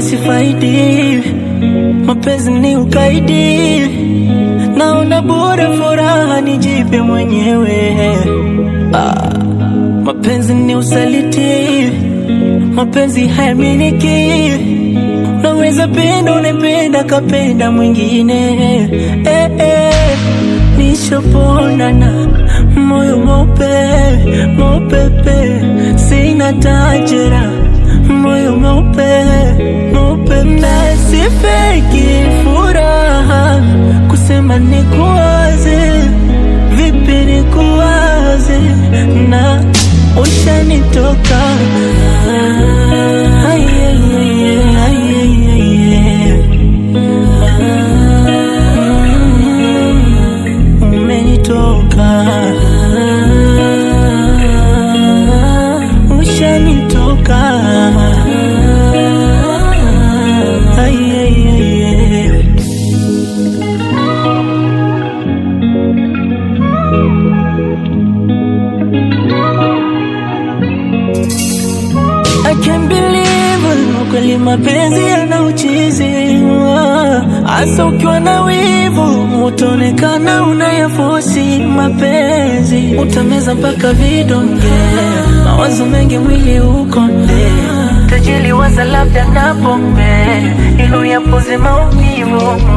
wala sifaidi, mapenzi ni ukaidi, naona bora furaha nijipe mwenyewe. Ah, mapenzi ni usaliti, mapenzi hayaminiki, naweza penda unapenda kapenda mwingine eh, eh, nishaponana moyo mope mopepe, sina tajira moyo mope mopepe, sifeki furaha kusema nikuwaze, vipi nikuwaze na ushanitoka Ay, ay, ay, ay, ay, ay, ay. Mm, umenitoka ushanitoka Ay, ay, ay, ay. I can't believe kweli mapenzi yana uchizi hasa ukiwa na wivu utaonekana unayafosi mapenzi utameza mpaka vidonge mawazo mengi mwili ukonde tajili waza labda na pombe ili uyapoze maumivu